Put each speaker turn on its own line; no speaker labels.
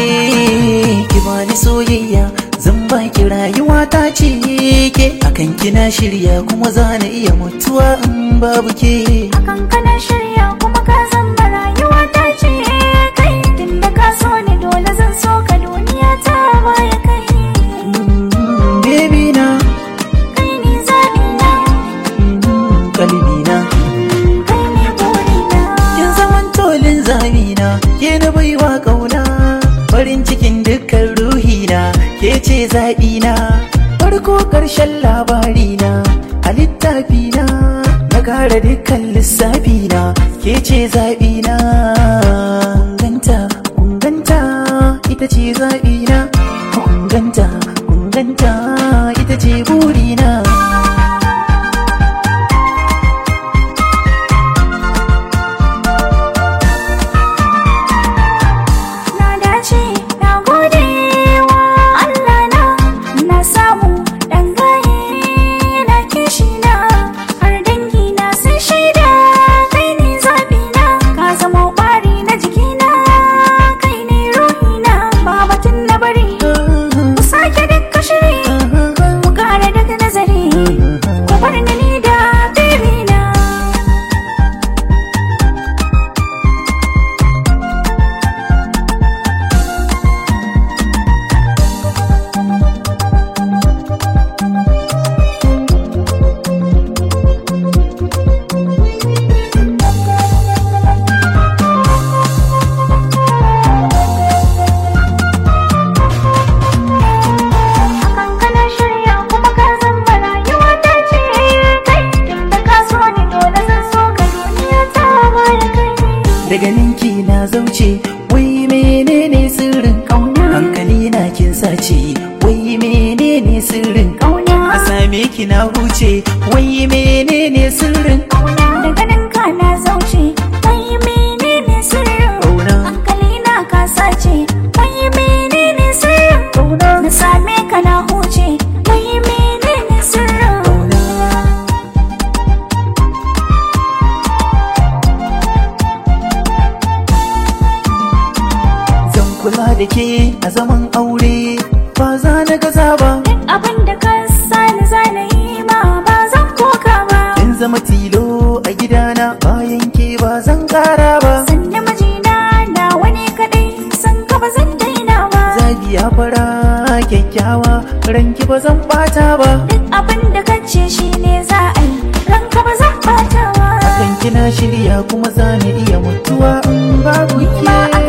ki bani soyayya zan baki rayuwa ta ce ke akan kina shirya kuma za na iya mutuwa in babu ke
Akan kana shirya kuma ka zamba rayuwa ta ce kai tunda ka so ni dole zan so ka duniya ta baya kai
Mm, baby na
kai ne zaɓi na
mm, kalbi na
kai ne buri na
kin zaman tolin zamina ke na baiwa kauna farin cikin dukkan ruhina ke ce zaɓina farko ƙarshen labarina a littafina na kara dukkan lissafina ke ce zaɓina kunganta kunganta ita ce zaɓina kunganta kunganta ita ce burina
na dace na gode wa Allah na na samu dan gaye na kishi na har dangi na sun shaida kai ne zabi na ka zama ƙwari na jikina kai ne ruhi na ba batun na bari mu sake dukka shiri mu kara daga nazari ku bar ni ni da baby na Akan kana shirya kuma ka zamba rayuwa ta ce kai tunda ka so ni dole zan so ka duniya ta baya kai
daga ninki na zauce wai menene sirrin
Kauna.
hankali na kin sace wai menene sirrin
kauna
a same ki na huce wai menene sirrin
kauna daga nan ka na zauce kai menene sirrin
Kauna.
hankali na ka sace kai menene sirrin
Kauna.
na same ka na huce kai menene sirrin
Kauna. zan kula da ke a zaman aure ba za na gaza ba
duk abin da ka sani zana yi ma ba zan koka ba
in zama tilo a gidana bayan ke ba zan kara ba
sanne mijina na wani kadai san ka ba zan daina ba
zabiya fara kyakkyawa ranki ba zan bata ba
duk abin da ka ce shi ne za a yi ranka ba zan bata ba
kan kina shirya kuma za ni iya mutuwa in babu
ni ma
ke